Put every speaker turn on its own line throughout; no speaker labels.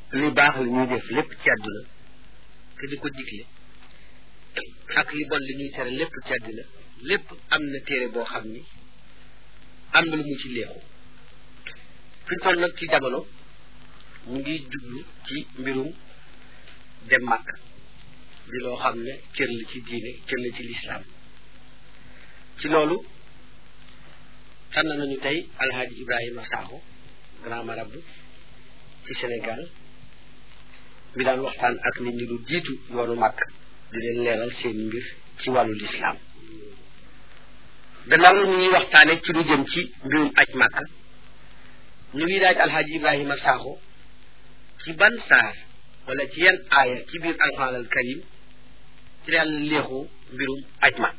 li baax li ñuy def lépp ci àdduna te di ko digle ak li bon li ñuy tere lépp ci àdduna lépp am na téere boo xam ni am na lu mu ci léexu fi ñu toll nag ci jamono mu ngi jublu ci mbirum dem màkk di loo xam ne cër la ci diine cër la ci lislaam ci loolu tànn nañu tey alhaaji ibrahima Sakho grand marabout ci Sénégal mi daan waxtaan ak nit ñi lu jiitu yoonu màkk di leen leeral seen mbir ci wàllu lislaam gannaaw ñu ngi waxtaane ci lu jëm ci mbirum aj màkk ñu ngi laaj alhaaji ibrahima Sakho ci ban saar wala ci yan aaya ci biir alxuraan al karim ci la yàlla léexu mbirum aj màkk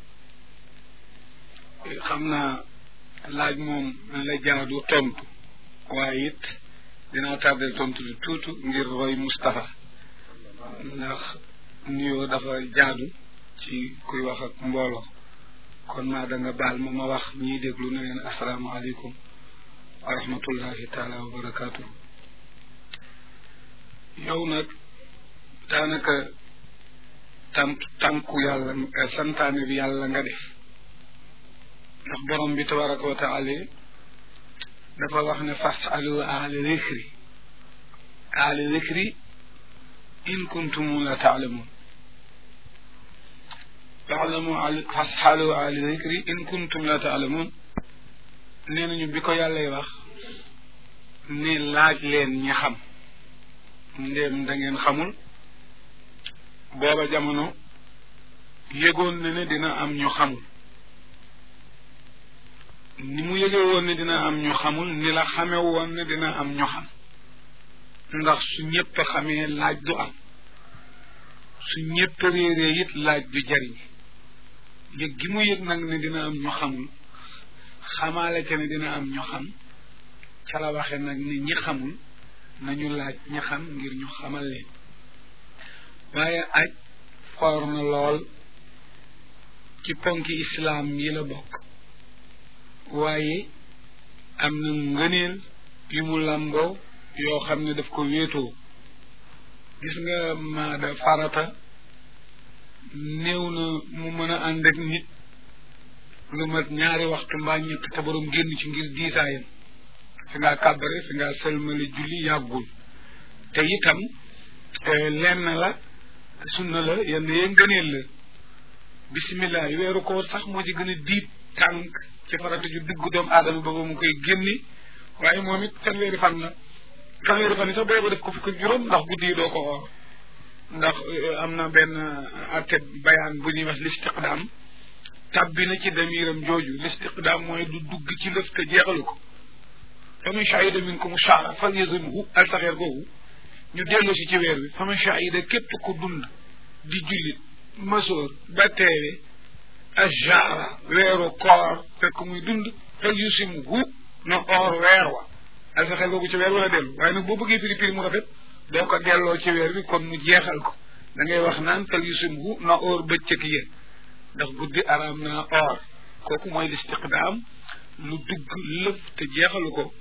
xam naa laaj moom la jaadu tontu waaye it dinaa tardé tontu lu tuutu ngir roy Moustapha ndax nuyoo dafa jaadu ci kuy wax ak mbooloo kon maa da nga baal ma ma wax ñiy déglu na leen asalaamaaleykum wa rahmatullahi taala wa barakaatu. yow nag daanaka tant tànku yàlla santaane bi yàlla nga def ndax borom bi tabaraka wa taala dafa wax ne fasalu ahla zikri ahla zikri in kuntum la taalamun faalamu fasalu ahla zikri in kuntum la taalamun nee nañu bi ko yàllay wax ne laaj leen ñi xam ndéem da ngeen xamul booba jamono yëgoon na ne dina am ñu xamul ni mu yëgee woon ne dina am ñu xamul ni la xame woon ne dina am ñu xam ndax su ñëpp xamee laaj du am su ñëpp réeree it laaj du jariñ yëg gi mu yëg nag ne dina am ñu xamul xamaale ca ne dina am ñu xam ca la waxe nag ne ñi xamul nañu laaj ñi xam ngir ñu xamal leen waaye aj foor na lool ci ponki islaam yi la bokk waaye am na ngëneel yu mu làmboo yoo xam ne daf ko wéetoo gis nga maada farata néew na mu mën a ànd ak nit lu mat ñaari waxtu mbaa ñett te borom génn ci ngir diisaayam fi ngaa kàbbare fi ngaa sëlmale julli yàggul te itam lenn la sunna la yenn yee ngëneel la bisimilah weeru koor sax moo ci gën a diib tànk ci farata ju dugg doomu aadama ba ba mu koy génni waaye moom it fanweeri fan la fanweeri fan yi sax booba def ko fukk juróom ndax guddi yi doo ko oor ndax am na benn atte bayaan bu ñuy wax listiqdaam tàbbi na ci damiram jooju listiqdaam mooy du dugg ci lëf te jeexalu ko faman shahida minkum shahra falyazumhu alsaxeer googu ñu dellu si ci weer wi faman shahida képp ku dund di jullit masoor ba teewe ashahra weeru koor fekk muy dund falyusimhu na oor weer wa alsaxeer googu ci weer wala dellu waaye nag boo bëggee firi firi mu rafet doo ko delloo ci weer wi kon mu jeexal ko da ngay wax naan falyusimhu na oor bëccëg ya ndax guddi araam naa oor kooku mooy listiqdaam lu dugg lëf te jeexalu ko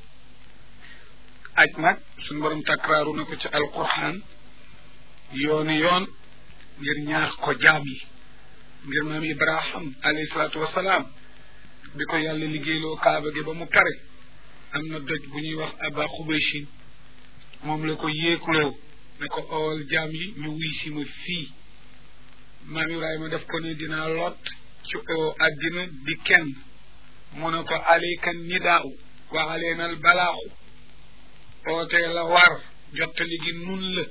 aj nag suñu borom takraaru na ko ci alquran yooni yoon ngir ñaax ko jaam yi ngir maam ibrahim alayhi salaatu wasalaam bi ko yàlla liggéeyloo kaaba gi ba mu pare am na doj bu ñuy wax aba xubayshin moom la ko yéekuloo ne ko ool jaam yi ñu wuy si ma fii maam ibrahima def ko ne dinaa lot ci oo àddina di kenn mu ne ko alayka nidaau wa aleyna al balaaxu ootee la war jottali gi nun la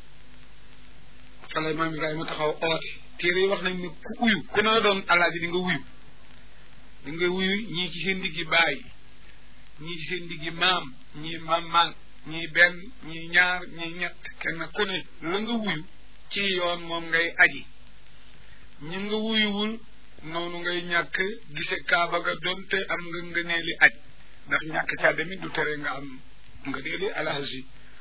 fala maam ibrahima taxaw oote téere yi wax nañ ne ku uyu ku ne doon alaaji di nga wuyu di nga wuyu ñii ci seen diggi baay ñii ci seen diggi maam ñii maam maam ñii benn ñii ñaar ñii ñett kenn ku ne la nga wuyu ci yoon moom ngay aji ñu nga wuyuwul noonu ngay ñàkk gise kaaba ga doonte am nga ngëneeli aj ndax ñàkk caa demit du tere nga am ngëneeli alhaji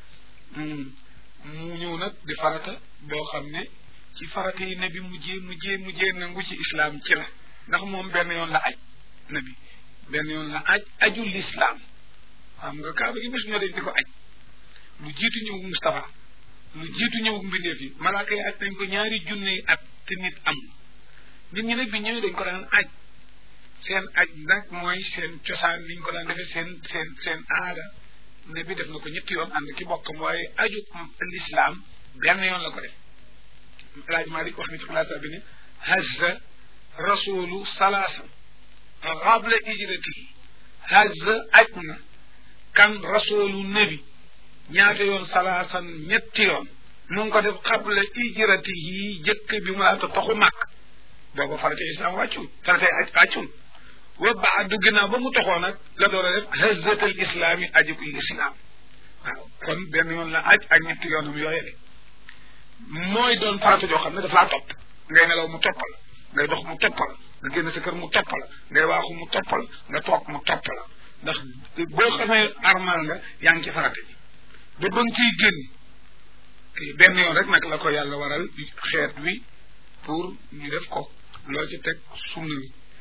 mu ñëw nag di farata boo xam ne ci farata yi nabi mujjee mujjee mujjee nangu ci islaam ci la ndax moom benn yoon la aj nabi benn yoon la aj aju lislaam xam nga kaaba gi bis ñoo def di ko aj lu jiitu ñëw Moustapha lu jiitu ñëw mbindeef yi malaaka yi aj nañ ko ñaari junne yi at te nit am nit ñi nag bi ñëwee dañ ko daan aj seen aj nag mooy seen cosaan liñ ko daan defee seen seen seen aada ne bi def na ko ñetti yoon ànd ki bokkam waaye aju l'islam benn yoon la ko def laaj Malik wax ni ci place bi ne hajja rasulu salaasan qabla hijratihi hajja aj na kan rasulu nabi ñaata yoon salaasan ñetti yoon mu ngi ko def qabla hijratihi jëkk bi mu laata toxu màkk booba farate islam wàccul farate aj wàccul wa baadu ginnaaw ba mu toxoo nag la door a def hajjatal islam yi ajukul islam waaw kon benn yoon la aj ak ñetti yoonam yooye de mooy doon farata joo xam ne daf laa topp ngay nelaw mu topp la ngay dox mu topp la nga génn sa kër mu topp la ngay waaxu mu topp la nga toog mu topp la ndax boo xamee armal nga yaa ngi ci farata ji ba ba nga ciy génn benn yoon rek nag la ko yàlla waral xeet wi pour ñu def ko loo ci teg sunna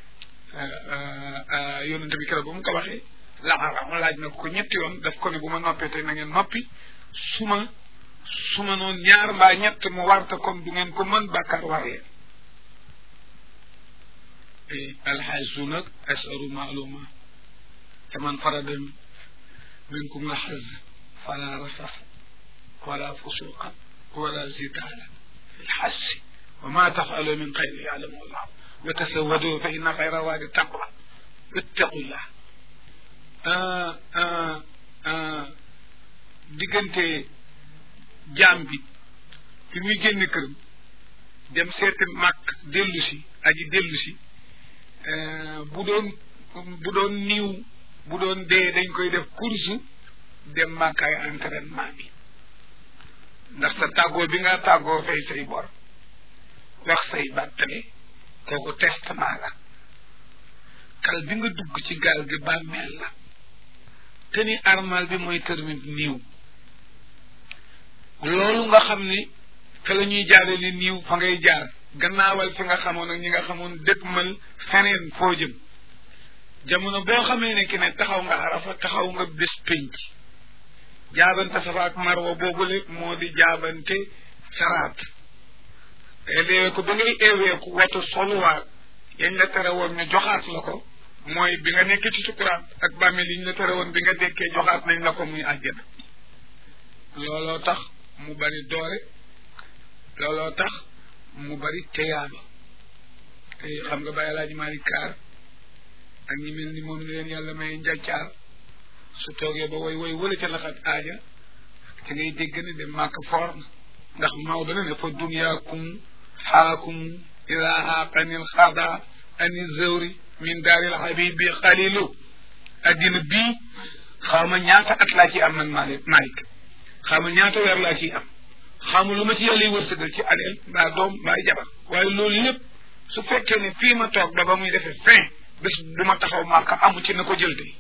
la yonente bi keroog ba mu ko waxee laxaram laaj na ko ñetti yoon daf ko ne bu ma noppee tey na ngeen noppi su ma su ma noonu ñaar mbaa ñett mu warta comme du ngeen ko mën bàkkaar war leen alxajju nag asaru maaluma te man farada minkum la xaj fala rafasa wala fusuqa wala zitaala fi lxajji wa ma tafalu min xayri yaalamu allah wa tasawadu fa inna xayra waadi taqwa ittaqullah diggante jaam bi fi muy génn këram dem seeti màkk dellu si aji dellu si bu doon bu doon niiw bu doon dee dañ koy def course dem màkkaay entraînement bi ndax sa tàggoo bi nga tàggoo fay say bor wax say bàttale kooku testament la kal bi nga dugg ci gaal gi bàmmeel la te ni armal bi mooy termine niiw loolu nga xam ni fa la ñuy jaare li niiw fa ngay jaar gannaawal fi nga xamoon ak ñi nga xamoon dëkkmal feneen foo jëm jamono boo xamee ne ki ne taxaw nga arafa taxaw nga bés pénc jaabante safa ak marwa boobule moo di jaabante saraat eeweeku bi ngay eeweeku watu soluwaat yañ la tere woon ñu joxaat la ko mooy bi nga nekkee ci sukuraat ak bàmmeel yi ñu la tere woon bi nga dekkee joxaat nañ la ko muy àjjana looloo tax mu bari doore looloo tax mu bari teyaaba xam nga bàyyi laaji maali kaar ak ñi mel ni moom ni leen yàlla may njàccaar su toogee ba woy woy wala ca laxat aaja ci ngay dégg ne dem màkk foor na ndax Maodo na ne fa dunyaakum xaakum ila aqanil xada ani zëwri min daaril habibi xalilu addina bii xaw ma ñaata at laa ci am man Malick Malick xaw ma ñaata weer laa ciy am xamu lu ma ci yàlla wërsëgal ci aleel mbaa doom mbaa jabar waaye loolu lépp su fekkee ne fii ma toog ba ba muy defee fin bés bu ma taxaw màkka amu ci na ko jël tey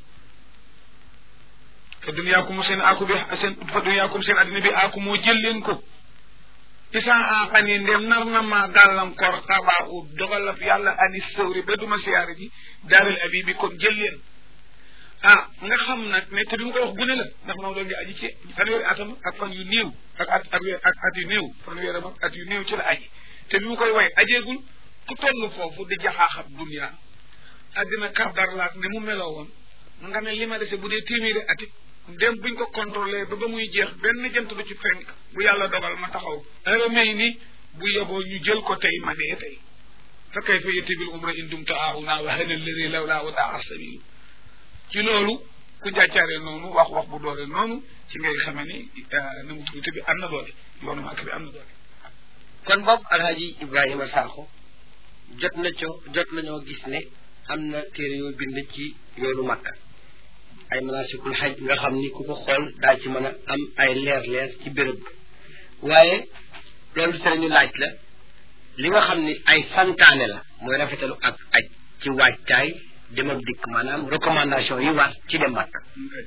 fa dunyaakum seen aaku bi seen fa dunyaakum seen addina bi aaku moo jël leen ko isaan aaxan yi ndem nar na maa gàllankoor xabaa u dogalab yàlla ani sëwri ba duma siyaare ji daaral abi bi kon jël leen ah nga xam nag ne te bi mu koy wax gune la ndax Maodo ngi aji ci fanweeri atam ak fan yu néew ak at ak ak at yu néew fanweeri am ak at yu néew ci la aji te bi mu koy way ajeegul ku toll foofu di jaxaaxab dunya àddina kardar laak ne mu meloo woon nga ne li ma dese bu dee téeméeri atit dem buñ ko contrôlé ba ba muy jeex benn jant du ci fenk bu yàlla dogal ma taxaw heure may ni bu yeboo ñu jël ko tey ma dee tey fa kayfa yatibil umra in dumta auna wa hana alladi lawla wa daa sabilu ci loolu ku njàccaaree noonu wax wax bu doole noonu ci ngay xame ni na mu tuuti bi am na doole yoonu màkk bi am na doole
kon boog alhaji ibrahima sakho jot na co jot nañoo gis ne am na téere yoo bind ci yoonu màkk ay manasikul xaj nga xam ni ku ko xool daa ci mën a am ay leer leer ci béréb waaye loolu te ñu laaj la li nga xam ni ay santaane la mooy rafetalu ak aj ci waajtaay dem ak dikk maanaam recommandation yi war ci dem màkk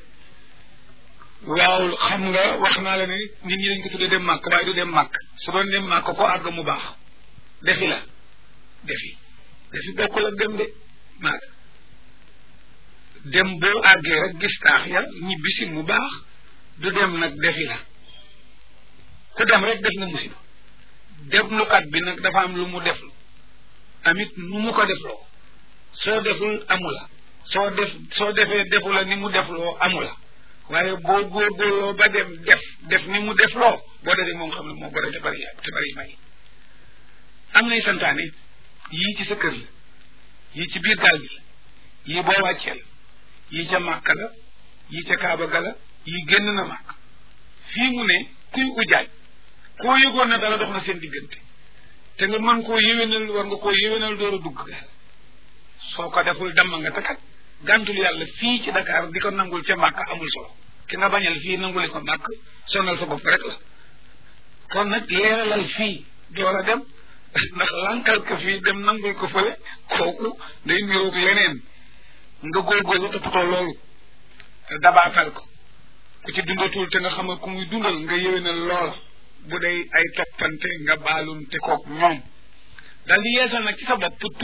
waaw xam nga wax naa la ne nit ñi dañ ko tuddee dem màkk waaye du dem màkk su doon dem màkk ko àgg mu baax defi la defi defi bokkul ak dem de màkk dem boo àggee rek gis taax ya ñibbisi mu baax du dem nag defi la ku dem rek def nga musiba deflukat bi nag dafa am lu mu def amit nu mu ko defloo soo deful amu la soo def soo defee defu la ni mu defloo amu la waaye boo góorgóorloo ba dem def def ni mu defloo boo defee moom xam ne moo gore te bari te bari may am nay santaane yii ci sa kër la yii ci biir gaal gi la yii boo wàccee la yii ca màkk la yii ca kaaba ga la yii génn na màkk fii mu ne kuy ujaaj koo yëgoon na dara dox na seen diggante te nga mën koo yéwénal war nga koo yéwénal door a dugg gaal soo ko deful damm nga te kat gàntul yàlla fii ci Dakar di ko nangul ca màkk amul solo ki nga bañal fii nanguli ko màkk sonal sa bopp rek la kon nag leeralal fii door a dem ndax lankal ko fii dem nangul ko fële kooku day niroog leneen nga góorgóorlu toppatoo loolu dabaatal ko ku ci dundatul te nga xamal ku muy dundal nga yéwénal loola bu dee ay toppante nga baalunte koog ñoom dal di yeesal nag ci sa bopp tuub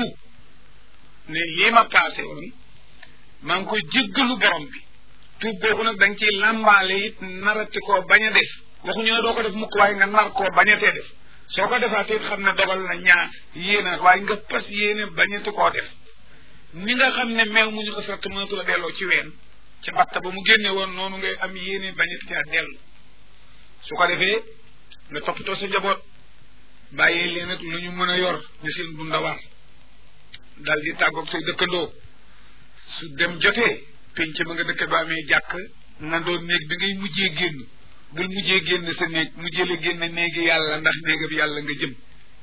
ne lii ma paase woon maa ngi koy jéggalu borom bi tuub boobu nag da nga ciy làmbaale it narati koo bañ a def waxuñu ne doo ko def mukk waaye nga nar koo bañatee def soo ko defaatee it xam ne dogal na ñaar yéena waaye nga pas yéene bañati koo def ni nga xam ne meew mu ñu ko sart mënatu la delloo ci ween ci batta ba mu génne woon noonu ngay am yéene bañati caa dellu su ko defee nga toppatoo sa njaboot bàyyi leen ak lu ñu mën a yor ñu seen dunda war dal di tàggoog say dëkkandoo su dem jotee penc ba nga dëkk ba amee jàkk na doon néeg bi ngay mujjee génn bul mujjee génn sa néeg mujjee la génn néegi yàlla ndax néegab yàlla nga jëm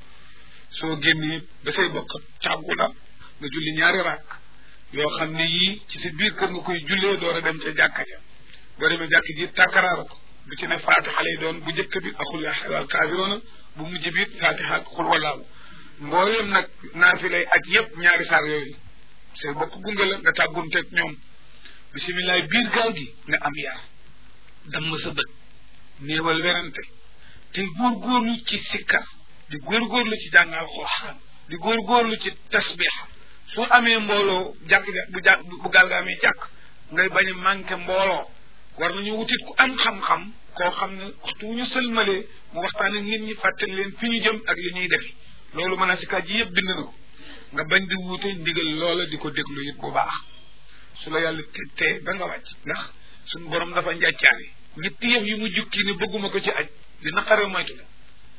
soo génnee ba say bokk tàggu la nga julli ñaari rakk yoo xam ne yii ci sa biir kër nga koy jullee door a dem ca jàkka ja boo demee jàkk ji tàkkaraara ko bu ci ne fatiha lay doon bu njëkk bi axul yaa xewal kaabiroona bu mujj bi fatiha ak xul walaawu mboolem nag naafi lay aj yépp ñaari saar yooyu say bokk gunge la nga tàggunteeg ñoom bisimilah biir gaal gi nga am yar damm sa bët néewal werante te góorgóorlu ci sikkar di góorgóorlu ci jàng alxuraan di góorgóorlu ci tasbix su amee mbooloo jàkk bu jàkk bu gaal ga amee jàkk ngay bañ a manqué mbooloo war nañu wutit ku am xam-xam koo xam ne waxtu wu ñu sëlmalee mu waxtaan ak nit ñi fàttali leen fi ñu jëm ak li ñuy defi loolu mën a si kat ji yëpp bind na ko nga bañ di wuute ndigal loola di ko déglu it bu baax su la yàlla te ba nga wàcc ndax suñu borom dafa njàccaale ñetti yëf yi mu jukki ni bëgguma ko ci aj li naqare moytu la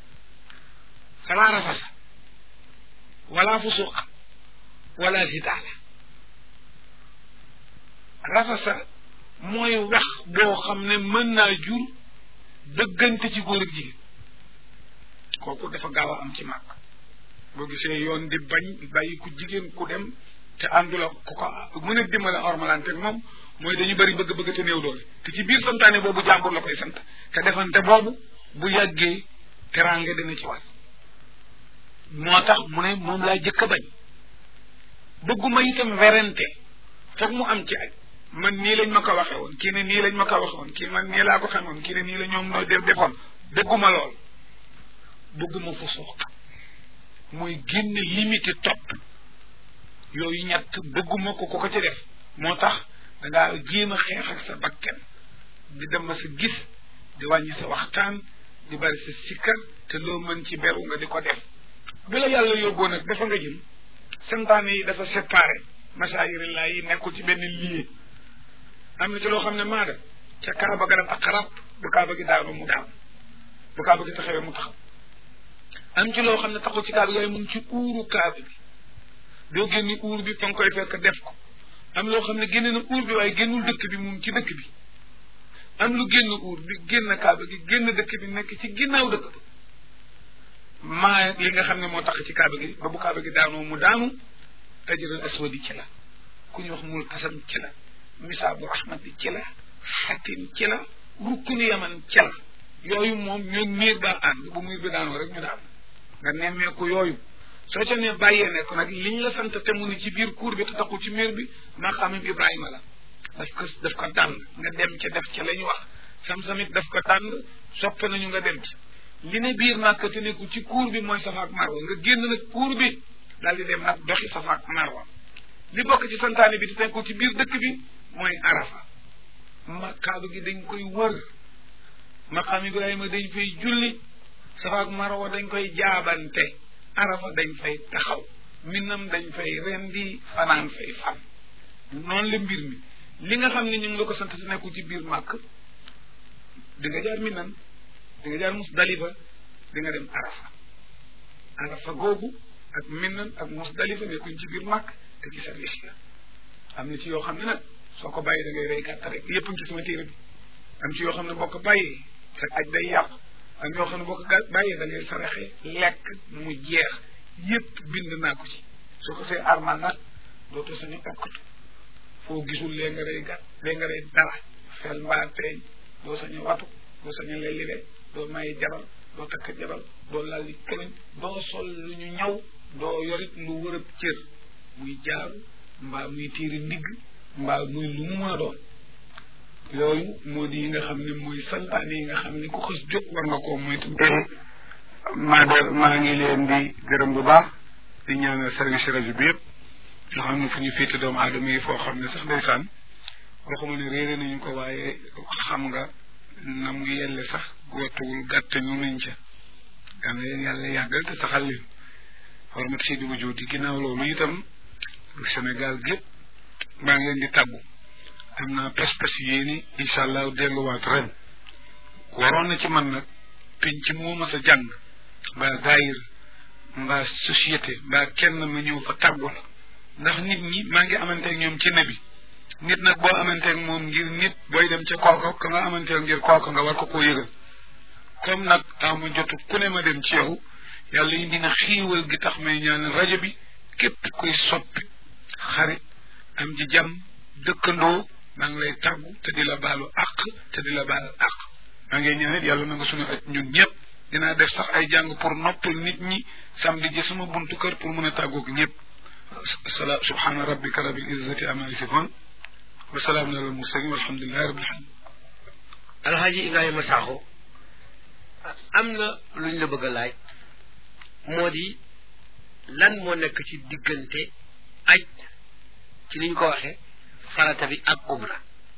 falaa rafasa wala fusuqa wala sitaala rafasa mooy wax boo xam ne mën naa jur dëggante ci góor ak jigéen kooku dafa gaaw a am ci màgg boo gisee yoon di bañ bàyyi ku jigéen ku dem te àndula ku ko mën a dimbale ormalante ak moom mooy dañu bëri bëgg-bëgg te néew doole te ci biir santaane boobu jàmbur la koy sant te defante boobu bu yàggee teraanga dina ci war moo tax mu ne moom laa jëkk a bañ bëgguma itam werante foog mu am ci aj man nii lañ ma ko waxe woon kii ne nii lañ ma ko waxe woon kii man nii laa ko xamoon kii ne nii la ñoom noo def defoon bëgguma lool bëgguma fu suuq mooy génn limité topp yooyu ñett bëgguma ko ko ko ci def moo tax dangaa jéem a xeex ak sa bakken di dem sa gis di wàññi sa waxtaan di bari sa sikkar te loo mën ci beru nga di ko def bi la yàlla yóbboo nag dafa nga jëm santaane yi dafa séparé masaayirillaa yi nekkul ci benn lieu am na ci loo xam ne maada ca kaaba ga dafa xarab bu kaaba gi daanoo mu daanu bu kaaba gi taxawee mu taxaw am ci loo xam ne taxul ci kaaba gi mu ngi ci uuru kaaba bi doo génni uur bi fa nga koy fekk def ko am loo xam ne génne na uur bi waaye génnul dëkk bi mu ngi ci dëkk bi am lu génn uur bi génn kaaba gi génn dëkk bi nekk ci ginnaaw dëkk ba maa li nga xam ne moo tax ci kaaba gi ba bu kaaba gi daanoo mu daanu ajral aswadi ci la ku ñu wax mul kasam ci la misaabu rahmati ci la xatim ci la rukkunu yaman ci la yooyu moom ñoo miir daa ànd bu miir bi daanoo rek ñu daan nga nemmeeku yooyu soo ca ne bàyyee ne ko nag liñ la sant te mu ni ci biir cour bi te taxul ci miir bi maa xamim Ibrahima la daf ko daf ko tànn nga dem ca def ca la ñu wax sam-samit daf ko tànn sopp nañu nga dem ci li ne biir Màkka te nekkul ci cour bi mooy Safa ak Marwa nga génn nag cour bi daal di dem nag doxi Safa ak Marwa li bokk ci santaane bi te nekkul ci biir dëkk bi mooy Arafa ma kaaba gi dañ koy wër maqaam ibrahima dañ fay julli safa ak marwa dañ koy jaabante arafa dañ fay taxaw minam dañ fay rendi fanaan fay fan noonu la mbir mi li nga xam ne ñu ngi la ko sant te nekkul ci biir màkk di nga jaar minan di nga jaar musdalifa di nga dem arafa arafa googu ak minan ak musdalifa nekkuñ ci biir màkk te ci service la am na ci yoo xam ne nag soo ko bàyyi da ngay rey gàtt rek yépp ci sama téere bi am ci yoo xam ne boo ko bàyyee sa aj day yàqu am yoo xam ne boo ko bàyyee da ngay saraxe lekk mu jeex yépp bind naa ko ci soo ko see armal nag dootoo sañu okkatu foo gisul lee nga rey gàtt lee nga rey dara fel mbaa teeñ doo sañu watu doo sañu lellibe doo maye jabar doo takk jabar doo lalli këriñ doo sol lu ñu ñaw doo yorit lu wërëb cër muy jaaru mbaa muy tiiri ndigg mbaa muy lu mu mën a doon yooyu moo di yi nga xam ne mooy santaane yi nga xam ne ku xës jóg war nga koo moytu maa de maa ngi leen di gërëm bu baax di ñaanal service rajo bi yëpp nga xam ne fu ñu féete doomu aadama yi foo xam ne sax ndeysaan waxuma ne réere nañu ko waaye xam nga na mu yelle sax wattuwul gàtt ñu nañ ca yal na leen yàlla yàggal te saxal leen xormat si di wujud di ginnaaw loolu itam Sénégal gépp maa ngi leen di tàggu am naa pas-pas yéeni incha allah delluwaat ren waroon na ci man nag penc moo ma sa jàng mbaa daayir mbaa société mbaa kenn ma ñëw fa tàggu la ndax nit ñi maa ngi amanteeg ñoom ci nebi nit nag boo amanteeg moom ngir nit booy dem ca kooka ka nga amanteeg ngir kooka nga war ko koo yëgal comme nag ama jotu ku ne ma dem ci yow yàlla indi na xiiwal gi tax may ñaan rajo bi képp kuy soppi xarit am ji jàmm dëkkandoo maa ngi lay tàggu te di la baalu àq te di la baal àq maa ngi ñaan it yàlla na nga suñu aj ñun ñëpp dinaa def sax ay jàng pour noppal nit ñi samedi ji sama buntu kër pour mën a tàggoog ñëpp sala subhana rabbika rabbil izzati amma yasifun wa salaamun alal mursalin walhamdulillahi rabbil alamin
alhaji ibrahima sakho am na luñ la bëgg a laaj moo di lan moo nekk ci diggante aj ci niñ ko waxee farata bi ak umra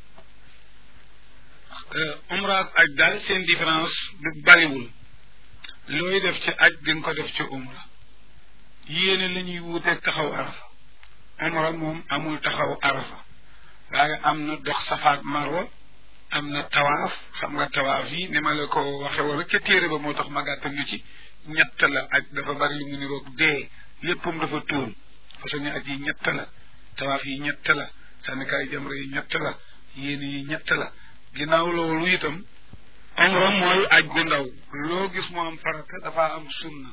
umra ak aj daal seen différence du bariwul looy def ci aj di nga ko def ci umra yéene la ñuy wuuteeg taxaw arafa umra moom amul taxaw arafa waaye am na dox safaak marwa am na tawaaf xam nga tawaaf yi ni ma la ko waxe woon rek ca téere ba moo tax ma gàttal ñu ci ñett la aj dafa bari lu mu niroog dee léppam dafa tuur façon ñu aj yi ñett la tawaaf yi ñett la sànnikaay jamra yi ñett la yéene yi ñett la ginnaaw loolu itam umra mooy aj gu ndaw loo gis mu am farata dafa am sunna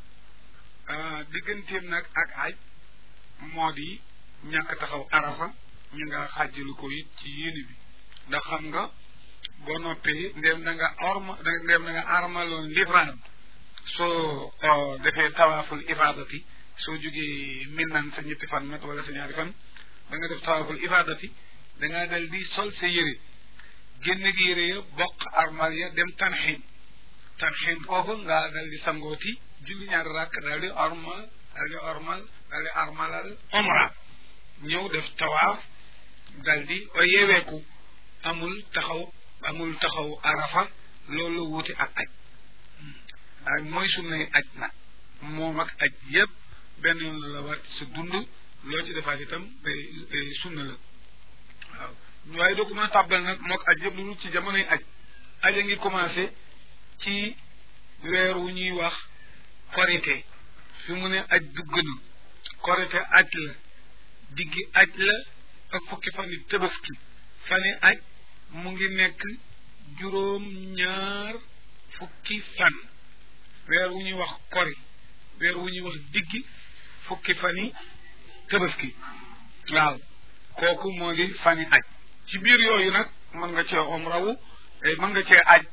digganteem nag ak aj moo di ñàkk taxaw arafa ñu nga xàjjalu ko it ci yéene bi ndax xam nga boo noppee ndéem da nga orma ndéem da nga armaloon livraad soo defee tawaaful ifaadati soo jógee minnan sa ñetti fan mat wala sa ñaari fan da nga def tawaaful ifaadati da nga dal di sol sa yére génn gi yére ya bokk armal ya dem tanxin tanxin foofu nga dal di sangooti julli ñaari rakk daal di ormal daal di ormal daal di armalal omra ñëw def tawaaf dal di yeweeku amul taxaw amul taxaw arafa loolu wuti ak aj waaye mooy sunnay aj nag moom ak aj yépp benn yoon la la war sa dund loo ci defaat itam sunna la waaw waaye doo ko mën a tàbbal nag mook aj yëpp lu dul ci jamonoy aj aj a ngi commencé ci weer wu ñuy wax korite fi mu ne aj dugg na korite aj la diggi aj la ak fukki fan yi tëbaski fani aj mu ngi nekk juróom ñaar fukki fan weer wu ñuy wax kori weer wu ñuy wax diggi fukki fan yi tëbaski waaw kooku moo di fani aj ci biir yooyu nag mën nga cee omrawu mën nga cee aj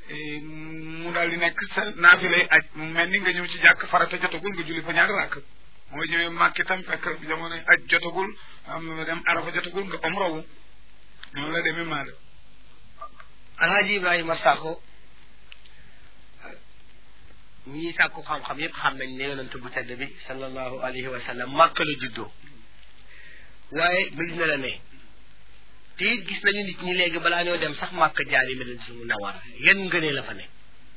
mu daal di nekk sa naafilay aj mu mel ni nga ñëw ci jàkk farata jotagul nga julli fa ñaari rakk mooy ñëwee màkk itam fekk jamono aj jotagul am dem arafa jotagul nga omrawu noonu la demee maa
alhaji ibrahima sakho ñi sàkku xam-xam yépp xam nañ ne yonent bu tedd bi sallallahu alayhi wa sallam màkk la juddoo waaye Medina la ne te it gis nañu nit ñi léegi balaa ñoo dem sax màkk jaari Medina su Munawwara yan ngënee la fa nekk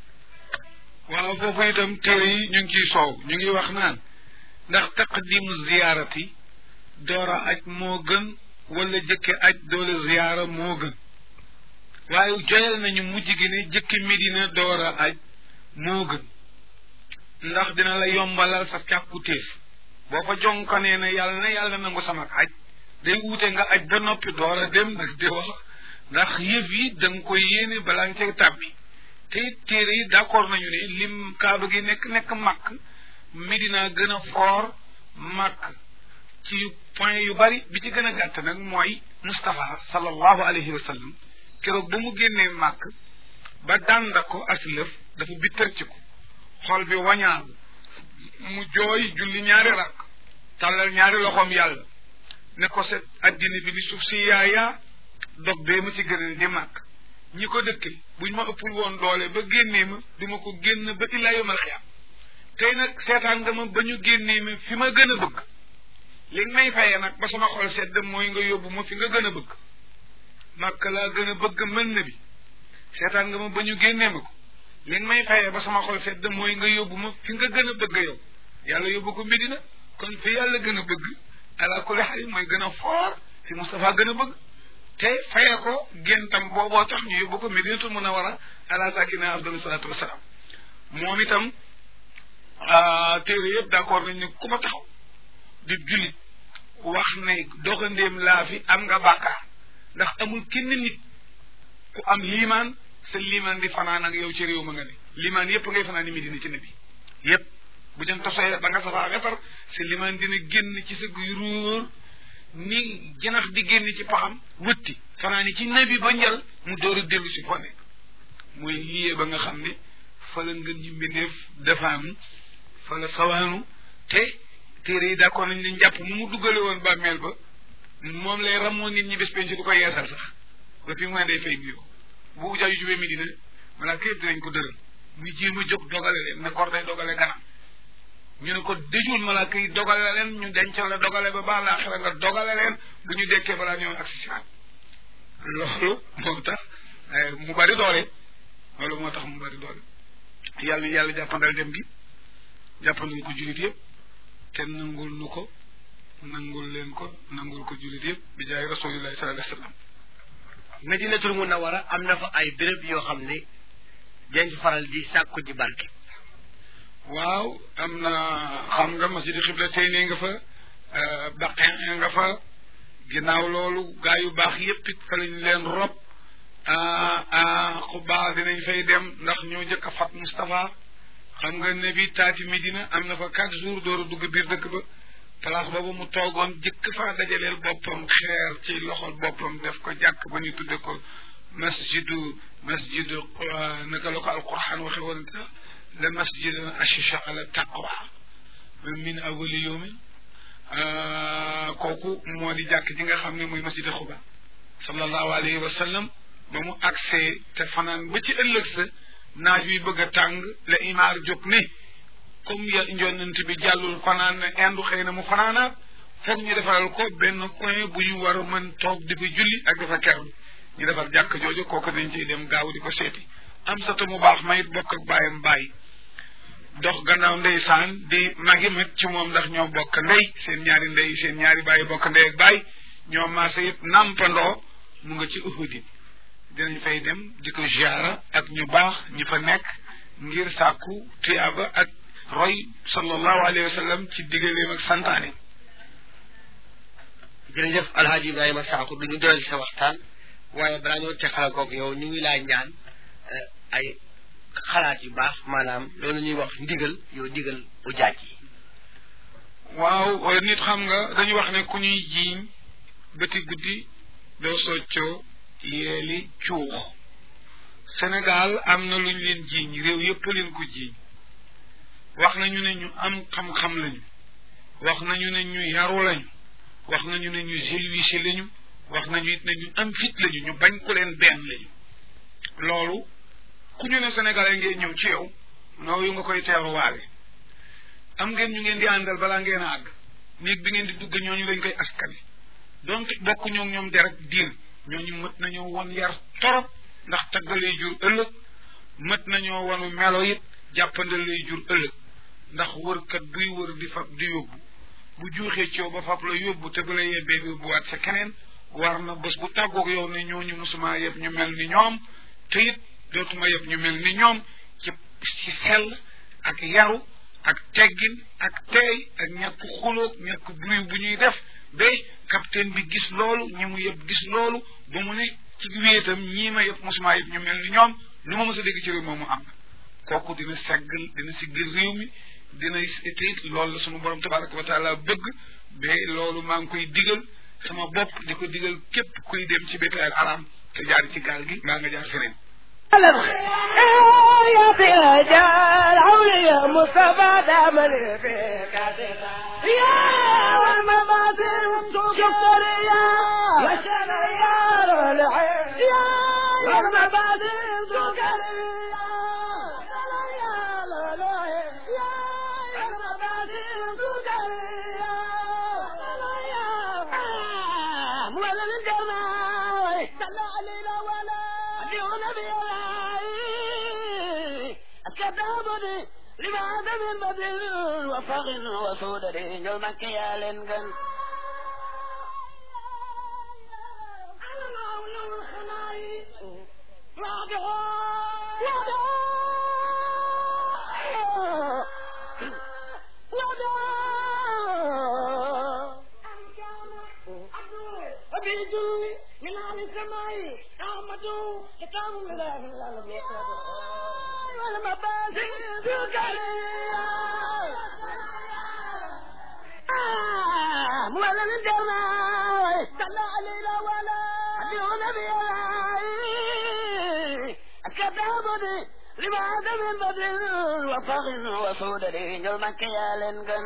waaw foofu itam téere yi ñu ngi ciy soow ñu ngi wax naan ndax taqdimu ziyaarati doora aj moo gën wala jëkke aj doole ziyaara moo gën waaye joyal nañu mujj gi ne jëkke Medina doora aj moo gën ndax dina la yombalal sa càkkutéef boo fa jonkanee ne yàlla na yàlla nangu sama aj day wuute nga aj ba noppi doora dem nag di wax ndax yëf yi da nga koy yéene balaa nga cay tàbbi te it téere yi d'accord nañu ne lim kaaba gi nekk nekk màkk Medina gën a foor màkk ci point yu bari bi ci gën a gàtt nag mooy Moustapha sallallahu alayhi wa sallam keroog ba mu génnee màkk ba dànda ko aslëf dafa bittar ci ko xol bi wañaalu mu jooy julli ñaari rakk tàllal ñaari loxoom yàlla ne ko set addina bi ni suuf si yaayaa dog bee ma ci gënal di màkk ñi ko dëkke buñ ma ëppul woon doole ba génnee ma duma ko génn ba illaa yomal xiyaam tey nag seetaan nga ma ba ñu génnee ma fi ma gën a bëgg li nga may fayee nag ba sama xol sedd mooy nga yóbbu ma fi nga gën a bëgg màkk laa gën a bëgg mën na bi seetaan nga ma ba ñu génnee ma ko li nga may fayee ba sama xol sedd mooy nga yóbbu ma fi nga gën a bëgg yow yàlla yóbbu ko Medina kon fi yàlla gën a bëgg ala kulli xaal mooy gën a foor fi Moustapha gën a bëgg te fayee ko géntam booboo tax ñu yóbbu ko Medinatul Munawwara ala sakina afdalu salaatu wasalaam moom itam téere yëpp d'accord nañ ne ku ma taxaw di jullit wax ne doxandéem laa fi am nga bàkkaar ndax amul kenn nit ku am liimaan sa liimaan di fanaan ak yow ci réew ma nga ne liimaan yëpp ngay fanaan ni Medina ci nabi yëpp bu jëm tosoy ba nga safaa wetar sa liimaan dina génn ci sa guy ruur ni janax di génn ci paxam wëtti fanaan ci nabi ba njal mu door a dellu si foo nekk mooy liyee ba nga xam ne fa la ngën ñu mbindeef defaanu fa la sawaanu te téere yi d'accord nañ ne njàpp mu mu duggale woon bàmmeel ba moom lay ramoo nit ñi bés penc du ko yeesal sax ba fi mu ne day fay nuyoo bu jaaju jubee Medina malaaka yëpp dinañ ko dëral muy jéem a jóg dogale leen ne gor day dogale ganam ñu ne ko dëjul malaaka yi dogale leen ñu dencal la dogale ba baax laa xel nga dogale leen bu ñu dekkee balaa ñoom ak si siwaat loolu moo tax mu bari doole loolu moo tax mu bari doole yàlla yàlla jàppandal dem bi jàppandal ko jullit yëpp te nangul nu ko nangul leen ko nangul ko jullit yëpp bi jaay rasulillahi sallallahu alayhi wa sallam
Medinatul Munawwara am na fa ay béréb yoo xam ne dañ ci faral di sàkku ji barke
waaw am na xam nga masjid xibla tey ne nga fa baqin nga fa ginnaaw loolu gaa yu baax yépp it fa lañ leen rob xubaa dinañ fay dem ndax ñoo jëkk a fat Moustapha xam nga ne bi taati Medina am na fa quatre jours door a dugg biir dëkk ba place boobu mu toogoon jëkk faa dajaleel boppam xeer ci loxol boppam def ko jàkk ba ñu tudde ko masjidu masjidu naka la ko alquran waxe woon la masjid ashisha ala taqwa min awali yawmin kooku moo di jàkk ji nga xam ne mooy masjid xuba sallallahu alayhi wa sallam ba mu agsee te fanaan ba ci ëllëg sa naaj wi bëgg a tàng la imaar jóg ne comme ya njonnant bi jàllul fanaan na indu xëy na mu fanaanaat foog ñu defaral ko benn coin bu ñu war a mën toog di fa julli ak dafa kerlu ñu defar jàkk jooju kooku dañ ciy dem gaaw di ko seeti am sata mu baax mayit bokk ak bàyyam bàyyi dox gannaaw ndeysaan di magi mit ci moom ndax ñoo bokk ndey seen ñaari ndey seen ñaari bàyyi bokk ndey ak bàyyi ñoo maase yëpp nàmpandoo mu nga ci uhudi dinañ fay dem di ko ziara ak ñu baax ñu fa nekk ngir sàkku tuyaaba ak roy sallallahu alayhi wa sallam ci digaleem ak santaane
jërëjëf alhaaji ibrahima saaku du ñu doyal sa waxtaan waaye balaa ñoo teqala koog yow ñu ngi laa ñaan ay xalaat yu baax maanaam loolu ñuy wax ndigal yow ndigal u jaaj yi
waaw nit xam nga dañu wax ne ku ñuy jiiñ bëti guddi doo soccoo yeeli cuux Sénégal am na lu ñu leen jiiñ réew yëpp leen ko jiiñ wax nañu ne ñu am xam-xam lañu wax nañu ne ñu yaru lañu wax nañu ne ñu gelwisi lañu wax nañu it ne ñu am fit lañu ñu bañ ko leen benn lañu loolu ku ñu ne sénégalais ngeen ñëw ci yow nooyu nga koy teeruwaale am ngeen ñu ngeen di àndal balaa ngeen a àgg néeg bi ngeen di dugg ñooñu lañ koy askane donc bokk ñoom ñoom derek diin ñooñu mët nañoo won yar torop ndax taggalay jur ëllëg mët nañoo wonu melo it jàppandalay jur ëllëg ndax wërkat buy wër di fab di yóbbu bu juuxee ci yow ba fab la yóbbu te bu la yebbee yóbbuwaat sa keneen war na bés bu tàggoog yow ne ñooñu musuma yëpp ñu mel ni ñoom te it dootuma yëpp ñu mel ni ñoom ci ci sell ak yaru ak teggin ak teey ak ñàkk xulóog ñàkk bruit bu ñuy def ba capitaine bi gis loolu ñi mu yëpp gis loolu ba mu ne ci wéetam ñii ma yëpp musuma yëpp ñu mel ni ñoom lu ma mës a dégg ci réew moomu am kooku dina seggal dina siggil réew mi dina te it loolu la sunu borom tabaraka wa taala bëgg ba loolu maa ngi koy digal sama bopp di ko digal képp kuy dem ci bétail aram te jaar ci gaal gi mbaa nga jaar feneen
يا برجال عولي مصطفى دامني فيك يا والمماثل شكر يا وشريار العين يا والمماثل شكر ولا الجمال صلى علينا ولا دون بيلاي كتابني لماذا من بدل وفغ وسودري يوم كيال جن أبيدوي من عن السماء أحمد كتاب من الله والمبادئ سكرية ولا الجمال صلى علينا ولا دون بيلاي كتابني لماذا من بدل وفغ وسودري يوم كيال جن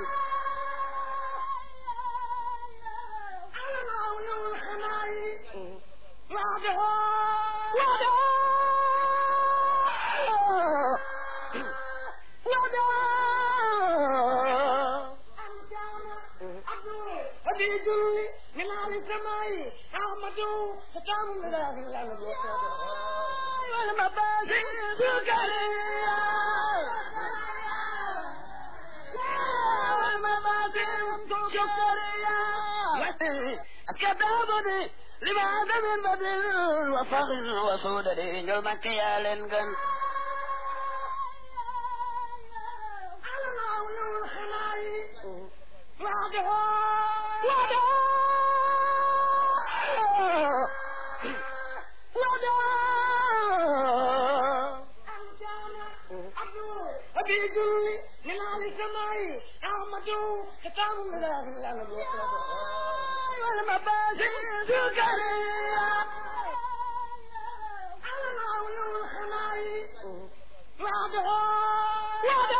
أبيدوي من عن السماء أحمد ختام من الله والمبادئ سكرية والمبادئ سكرية كتابني لماذا من بدل وفغ وسودري يوم كيال جن أبيدوي من عن السماء أحمد ختام من الله والمبادئ سكرية وعدها